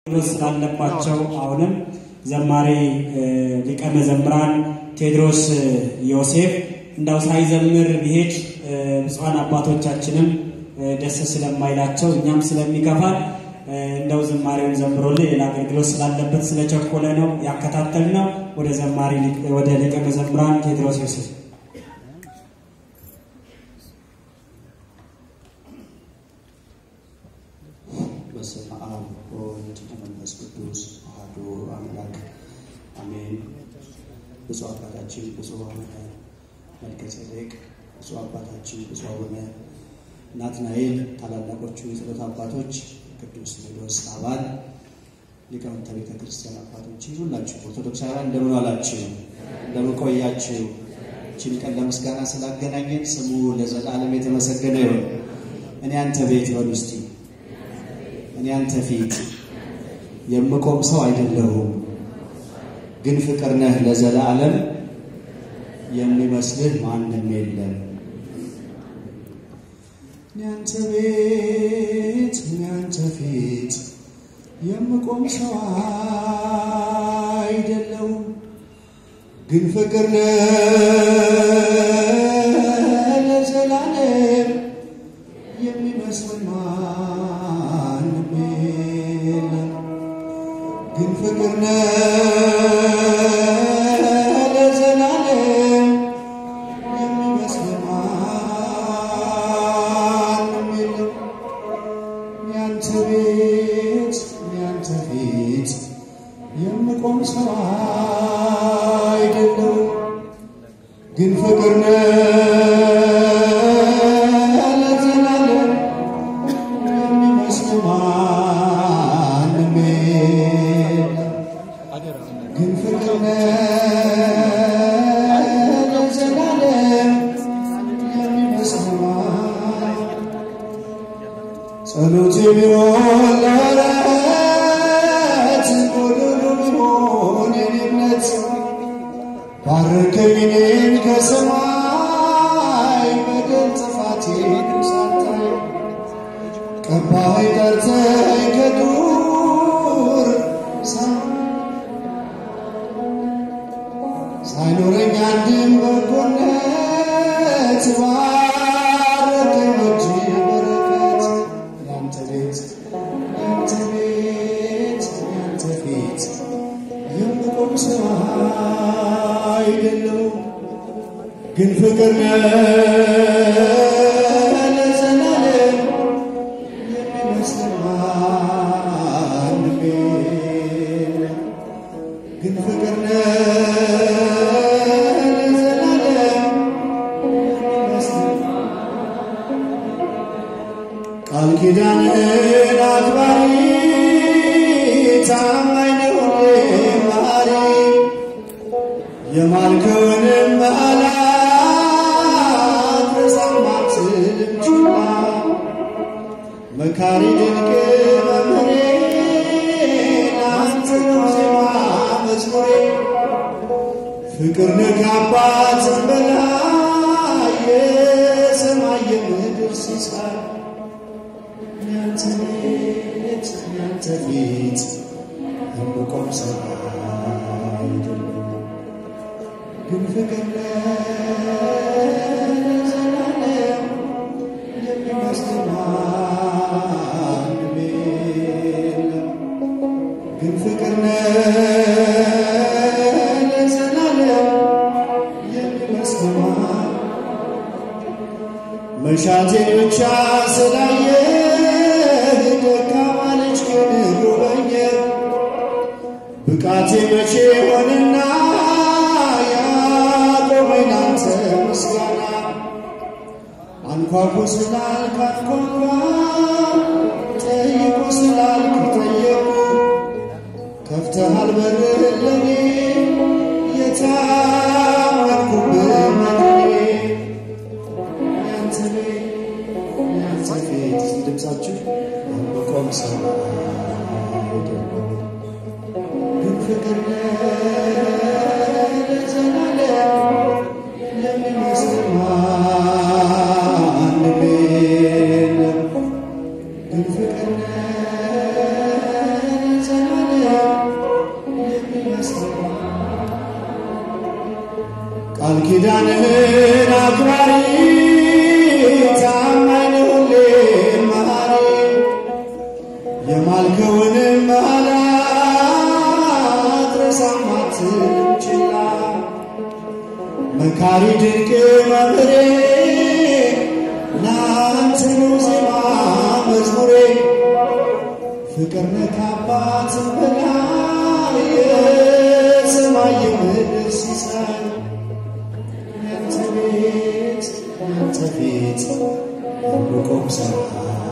ስላለባቸው አሁንም ዘማሪ ሊቀ መዘምራን ቴዎድሮስ ዮሴፍ እንዳው ሳይዘምር ቢሄድ ብፁዓን አባቶቻችንም ደስ ስለማይላቸው እኛም ስለሚከፋል እንደው ዝማሬውን ዘምሮልን ሌላ አገልግሎት ስላለበት ስለቸኮለ ነው ያከታተል ነው። ወደ ዘማሪ ወደ ሊቀ መዘምራን ቴዎድሮስ ዮሴፍ በስመ አብ ወወልድ ወመንፈስ ቅዱስ አሐዱ አምላክ አሜን። ብፁዕ አባታችን ብፁዕ አቡነ መልከ ጼዴቅ፣ ብፁዕ አባታችን ብፁዕ አቡነ ናትናኤል፣ ታላላቆቹ የጸሎት አባቶች፣ ቅዱስ ሲኖዶስ አባል፣ ሊቃውንተ ቤተ ክርስቲያን አባቶች፣ ሁላችሁ ኦርቶዶክሳውያን እንደምን ዋላችሁ? እንደምን ቆያችሁ? ይህችን ቀን ለምስጋና ስላገናኘን ስሙ ለዘላለም የተመሰገነ ይሁን። እኔ አንተ ቤት በሉ እስቲ እኔ አንተ ፊት የምቆም ሰው አይደለሁም፣ ግን ፍቅር ነህ ለዘላለም የሚመስልህ ማንም የለም። እኔ አንተ ቤት እኔ አንተ ፊት የምቆም ሰው አይደለሁም፣ ግን ፍቅር ነህ ለዘላለም የሚመስልህ ማንም የለም። ግን ፍቅር ነህ ለዘላለም የሚመስልህ ማንም የለም። ያንተ ቤት ያንተ ፊት የምቆም ሰው አይደለሁም፣ ግን ፍቅር ነህ ለዘላለም የሚመስልህ ማንም የለም። ግን ፍቅር ነህ ለዘላለም የሚመስልህ ማንም ጸሎት ቢሆን ለረት ጎዶሎ ቢሆን የኔ እምነት ባርከኝ እኔን ከሰማይ በደል ጥፋቴን ሳታይ ቀባይ ጠርተኝ ከዱር ሳይኖረኝ አንድም በጎነት ባረከኝ እጅ በረከት ያንተ ቤት ያንተ ቤት ያንተ ፊት የምቆም ሰው አይደለሁም፣ ግን ፍቅር ነህ ለዘላለም የሚመስልህ ማንም የለም። ግን ፍቅር ነህ ለዘላለም የሚመስልህ ቃል ኪዳንህን አክባሪ ታማኝ ነህ ሁሌም መሐሪ የማልከውንም በዓላት በሰማትልም ችላ መካሪ ድንቅ መምህሬ ለአንተ ነው ዜማ መዝሙሬ ፍቅር ነህ ከአባትም በላይ የሰማይ የምድር ሲሳይ ያንተ ቤት ያንተ ፊት የምቆም ሰው አይደለም፣ ግን ፍቅር ለዘላለም የሚመስልህ ማንም የለም። ግን ፍቅር ለዘላለም የሚመስልህ ማንም መሻቴን ብቻ ስላየህ ደካማ ልጅ ግን ጎበኘህ። ብቃቴ መቼ ሆንና ያቆመኝ ላንተ ምስጋና አንኳኩ ስላልክ አንኳኳ፣ ጠይቁ ስላልክ ጠየቁ። ከፍተሃል በርህን ለኔ የታመንኩብህ መድኔ ያንተ ቤት ያንተ ፊት እስቲ ድምፃችሁ የምቆም ሰው አይደለም፣ ግን ፍቅር ለዘላለም የሚመስልህ ማንም የለም። ግን ፍቅር ለዘላለም ቃል ኪዳንህን አክባሪ ታማኝ ነህ ሁሌም መሐሪ የማልከውንም መሐላ አትረሳም አትልም ችላ መካሪ ድንቅ መምህሬ ላንተ ነው ዜማ መዝሙሬ ፍቅር ነህ ከአባትም በላይ የሰማይ የምድር ሲሳይ ያንተ ቤት ያንተ ፊት የምቆም ሰማይ